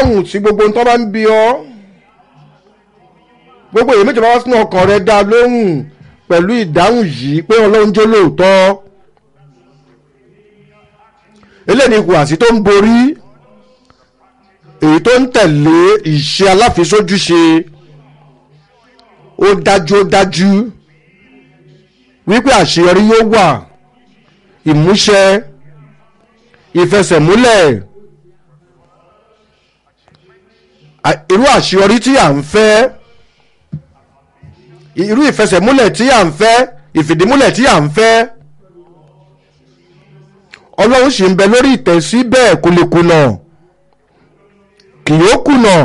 ìdáhùn sí gbogbo ohun tó bá ń bi ọ́ gbogbo èyí méjì bá wá sínú ọkàn rẹ dá lóhùn pẹ̀lú ìdáhùn yìí pé ọlọ́run jẹ́ lóòótọ́ eléyìí ni ìhùwàsí tó ń borí èyí tó ń tẹ̀lé ìṣe aláfisójúṣe ó dájú ó dájú wípé àṣeyọrí yóò wà ìmúṣẹ ìfẹsẹ̀múlẹ̀ à- irú àṣeyọrí tí à ń fẹ́ irú ìfẹsẹ̀múlẹ̀ tí à ń fẹ́ ìfìdímúlẹ̀ tí à ń fẹ́ ọlọ́run sì ń bẹ lórí ìtẹ́ síbẹ̀ kò lè kùnà kì yóò kùnà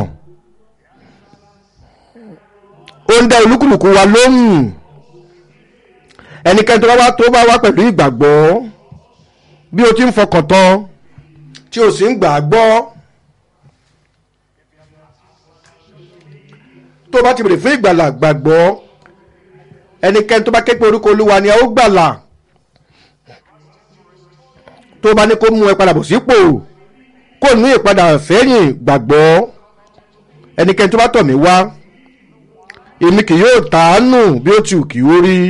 ó ń dá olúkúlùkù wa lóhùn ẹnikẹ́ni tó bá wá tó bá wá pẹ̀lú ìgbàgbọ́ bí o ti ń fọkàn tán tí o sì ń gbà á gbọ́ tó bá ti bèrè fún ìgbàlà gbàgbọ́ ẹnikẹ́ni tó bá ké pe orúkọ olúwa ni a ó gbàlà tó bá ní kó mú ẹ padà bọ̀ sípò kó ní ìpadà sẹ́yìn gbàgbọ́ ẹnikẹ́ni tó bá tọ̀ mí wá èmi kì yóò tàánù bí ó ti wù kí ó rí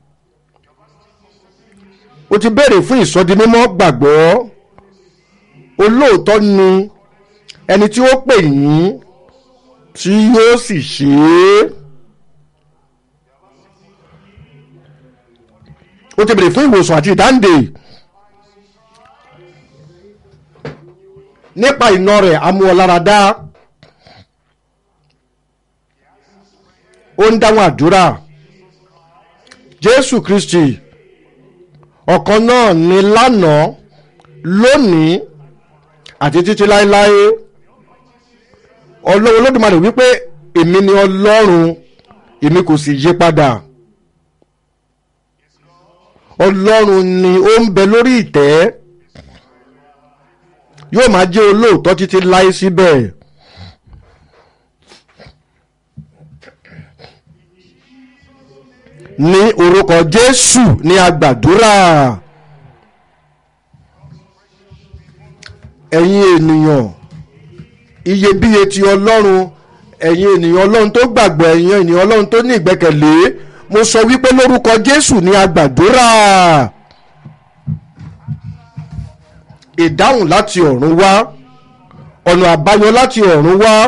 o ti béèrè fún ìsọdimímọ́ gbàgbọ́ olóòótọ́ ni ẹni tí ó pè yín tí yóò sì ṣe é o ti béèrè fún ìwòsàn àti ìdáǹdè nípa iná rẹ̀ amúọláradá ó ń dáhùn àdúrà jésù kristi ọ̀kan náà ni lánàá lónìí àti títí láéláé ọlọ́run olódùmarè wípé èmi ni ọlọ́run èmi kò sì yí padà ọlọ́run ni ó ń bẹ lórí ìtẹ́ yóò máa jẹ́ olóòótọ́ títí láé síbẹ̀. ní orúkọ jésù ní agbàdúrà ẹ̀yin ènìyàn iyebíye ti ọlọ́run ẹ̀yin ènìyàn ọlọ́run tó gbàgbọ́ ẹ̀yin ènìyàn ọlọ́run tó ní ìgbẹ́kẹ̀lé mo sọ wípé lórúkọ jésù ní agbàdúrà ìdáhùn láti ọ̀run wá ọ̀nà àbáyọ láti ọ̀run wá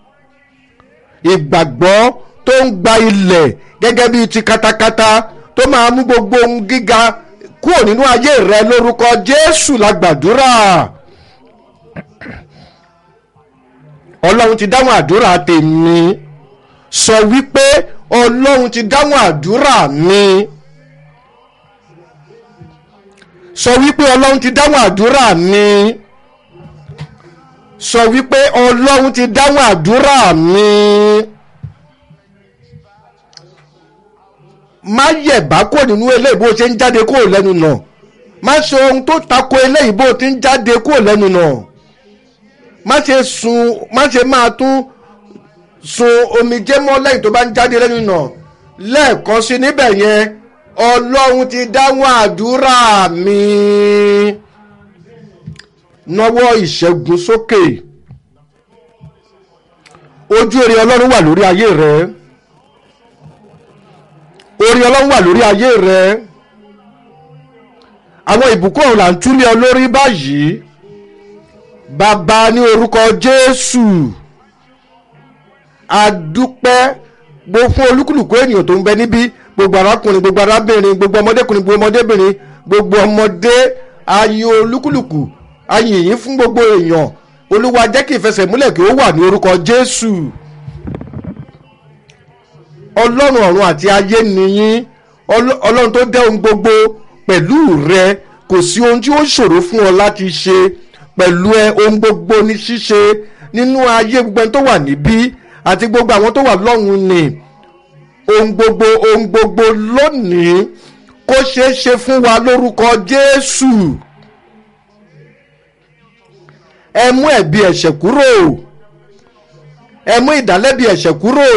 ìgbàgbọ́ tó ń gba ilẹ̀ gẹ́gẹ́ bíi ti katakata tó máa mú gbogbo ohun gíga kúrò nínú ayé rẹ lórúkọ jésù la gbàdúrà ọlọ́run ti dáhùn àdúrà tèmi sọ wípé ọlọ́run ti dáhùn àdúrà mi sọ wípé ọlọ́run ti dáhùn àdúrà mi sọ wípé ọlọ́run ti dáhùn àdúrà mi. má yẹ̀bá kò nínú eléyìí bó ṣe ń jáde kúrò lẹ́nu nà má ṣe ohun tó tako eléyìí bó ti ń jáde kúrò lẹ́nu nà má ṣe sun má ṣe máa tún sun omijé mọ́ lẹ́yìn tó bá ń jáde lẹ́nu nà lẹ́ẹ̀kan sí níbẹ̀ yẹn ọlọ́run ti dáhùn àdúrà mi nọwọ́ ìṣẹ́gun sókè ojú èrè ọlọ́run wà lórí ayé rẹ orí ọlọ́run wà lórí ayé rẹ àwọn ìbùkún ọ̀hún là ń túlẹ̀ ọ lórí báyìí bàbá ní orúkọ jésù adúpẹ́ gbó fún olúkúlùkù ènìyàn tó ń bẹ níbí gbogbo arákùnrin gbogbo arábìnrin gbogbo ọmọdékùnrin gbogbo ọmọdébìnrin gbogbo ọmọdé ayé olúkúlùkù ayé yìí fún gbogbo èèyàn olúwa jẹ́ kí ìfẹsẹ̀múlẹ̀ kí ó wà ní orúkọ jésù ọlọ́run ọ̀run àti ayé nìyí ọlọ́run tó dẹ́ ohun gbogbo pẹ̀lú rẹ kò sí ohun tí ó ṣòro fún ọ láti ṣe pẹ̀lú ẹ ohun gbogbo ní ṣíṣe nínú ayé gbogbo ẹni tó wà níbí àti gbogbo àwọn tó wà lọ́hùn ni ohun gbogbo ohun gbogbo lónìí kó ṣeé ṣe fún wa lórúkọ jésù ẹ mú ẹ̀bi ẹ̀ṣẹ̀ kúrò ẹ mú ìdálẹ́bi ẹ̀ṣẹ̀ kúrò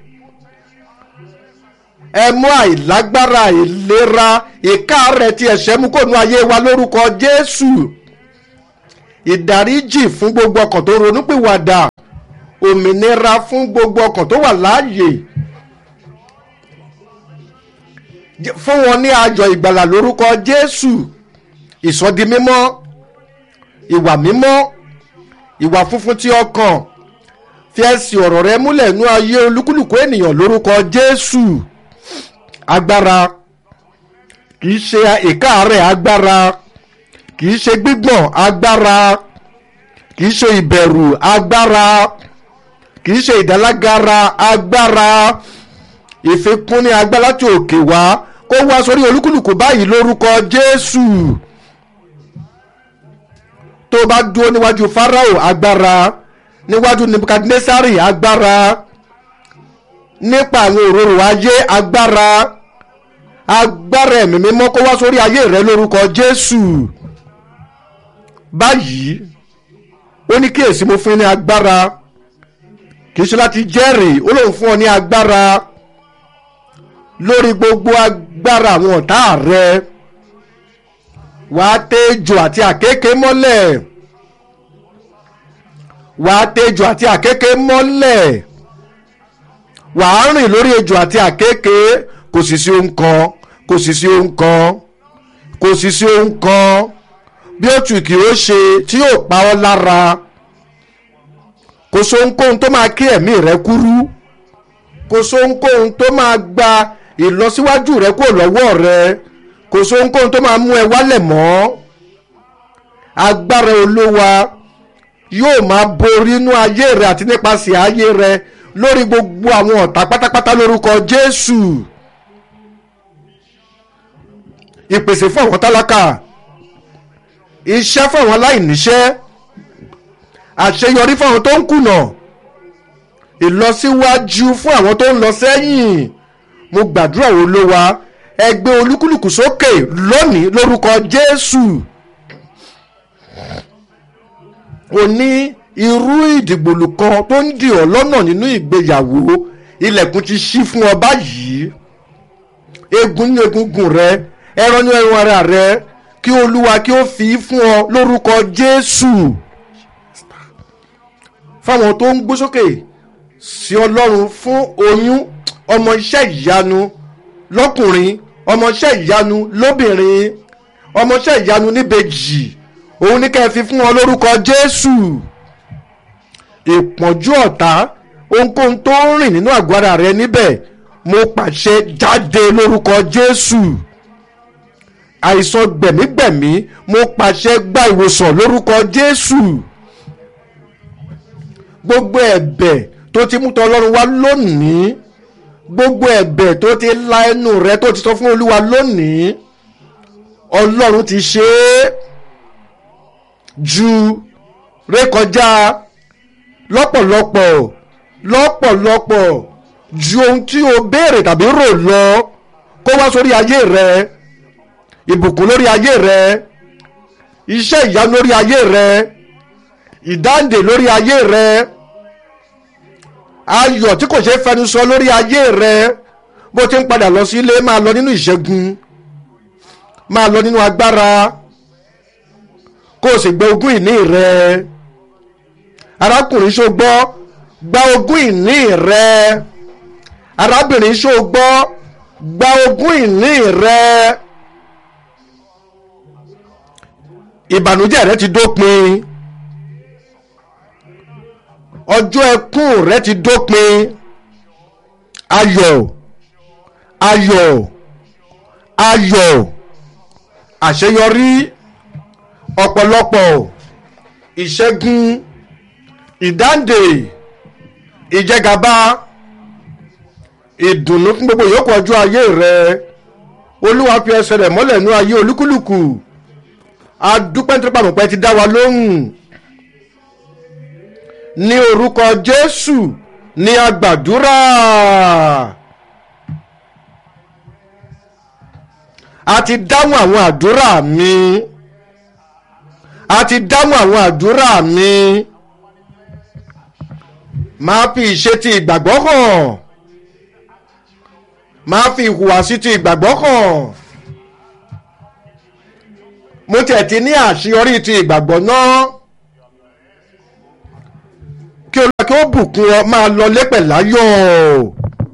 ẹ mú àìlágbára ìlera ìkáàrẹ̀ tí ẹ̀ṣẹ̀ mú kó nu ayé wa lórúkọ jésù ìdáríjì fún gbogbo ọkàn tó ronúpìwàdà òmìnira fún gbogbo ọkàn tó wà láàyè Jẹ́- fún wọn ní ayọ̀ ìgbàlà lórúkọ jésù ìsọdi mímọ́ ìwà mímọ́ ìwà funfun tí ọkàn fi ẹsẹ̀ ọ̀rọ̀ rẹ múlẹ̀ nú ayé olúkúlùkù ènìyàn lórúkọ jésù agbára kìí ṣe ìkáàárẹ̀ agbára kìí ṣe gbígbọ̀n agbára kìí ṣe ìbẹ̀rù agbára kìí ṣe ìdálágara agbára ìfikún ní agbára láti òkè wá kó wá sórí olúkúlùkù báyìí lórúkọ jésù tó bá dúró níwájú farao agbára níwájú nebukadnesari agbára nípa àwọn òróró ayé agbára agbára ẹ̀mí mímọ́ kó wá sórí ayé rẹ lórúkọ jésù báyìí ó ní kíyèsí mo fún ní agbára kì í ṣe láti jẹ́rìí ó lóun fún ọ ní agbára lórí gbogbo agbára àwọn ọ̀tá rẹ wàá tẹ́jọ àti àkékè mọ́lẹ̀ wàá tẹ́jọ àti àkékè mọ́lẹ̀ wàá rìn lórí ejò àti àkékè kò sì sí ohun kan kò sì sí ohun kan kò sì sí ohun kan bí ó tù kí ó ṣe tí yóò pa ọ́ lára kò sóhunkóhun tó máa kí ẹ̀mí rẹ kúrú kò sóhunkóhun tó máa gba ìlọsíwájú rẹ kúrò lọ́wọ́ rẹ kò sóhunkóhun tó máa mú ẹ wálẹ̀ mọ́ agbára olówa yóò máa borí inú ayé rẹ àti nípasẹ̀ ayé rẹ lórí gbogbo àwọn ọ̀tá pátápátá lórúkọ jésù ìpèsè fún àwọn tálákà iṣẹ́ fún àwọn aláìníṣẹ́ àṣeyọrí fún àwọn tó ń kùnà ìlọsíwájú fún àwọn tó ń lọ sẹ́yìn mo gbàdúrà wo ló wa ẹgbẹ́ olúkúlùkù sókè lónìí lórúkọ jésù o ní irú ìdìgbòlù kan tó ń dì ọ́ lọ́nà nínú ìgbéyàwó ilẹ̀kùn ti ṣí fún ọ báyìí egun ní egungun rẹ ẹran ní ẹran ara rẹ kí olúwa kí ó fi fún ọ lórúkọ jésù fáwọn tó ń gbó sókè sí ọlọ́run fún oyún ọmọ iṣẹ́ ìyanu lọ́kùnrin ọmọ iṣẹ́ ìyanu lóbìnrin ọmọ iṣẹ́ ìyanu níbejì òun ní kẹ́ ẹ fi fún ọ lórúkọ jésù ìpọ́njú ọ̀tá ohunkóhun tó ń rìn nínú àgọ́ ara rẹ níbẹ̀ mo pàṣẹ jáde lórúkọ jésù àìsàn gbẹ̀mígbẹ̀mí mo pàṣẹ gba ìwòsàn lórúkọ jésù gbogbo ẹ̀bẹ̀ tó ti mú tọ ọlọ́run wá lónìí gbogbo ẹ̀bẹ̀ tó ti la ẹnu rẹ tó ti sọ fún olúwa lónìí ọlọ́run ti ṣe é ju rékọjá lọ́pọ̀lọpọ̀ lọ́pọ̀lọpọ̀ ju ohun tí o béèrè tàbí rò lọ kó wá sórí ayé rẹ ìbùkún lórí ayé rẹ iṣẹ́ ìyanu lórí ayé rẹ ìdáǹdè lórí ayé rẹ ayọ̀ tí kò ṣeé fẹnu sọ lórí ayé rẹ bó ti ń padà lọ sí ilé máa lọ nínú ìṣẹ́gun máa lọ nínú agbára kó o sì gbé ogún ìní rẹ arákùnrin ṣó gbọ́ gba ogún ìní rẹ arábìnrin ṣó gbọ́ gba ogún ìní rẹ ìbànújẹ́ rẹ ti dópin ọjọ́ ẹkún rẹ ti dópin ayọ̀ ayọ̀ ayọ̀ àṣeyọrí ọ̀pọ̀lọpọ̀ ìṣẹ́gun ìdáǹdè ìjẹgàba ìdùnnú fún gbogbo ìyókù ọjọ́ ayé rẹ olúwa fi ẹsẹ̀ rẹ̀ mọ́lẹ̀ nú ayé olúkúlùkù adúpẹ́ nítorí pàmòpẹ́ ti dá wa lóhùn ní orúkọ jésù ní agbàdúrà a ti dáhùn àwọn àdúrà mi a ti dáhùn àwọn àdúrà mi máa fi ìṣe ti ìgbàgbọ́ hàn máa fi ìhùwàsí ti ìgbàgbọ́ hàn mo tiẹ̀ ti ní àṣeyọrí ti ìgbàgbọ́ náà kí olúwa kí kí ó bùkún ọ máa lọ lépẹ̀ láyọ̀.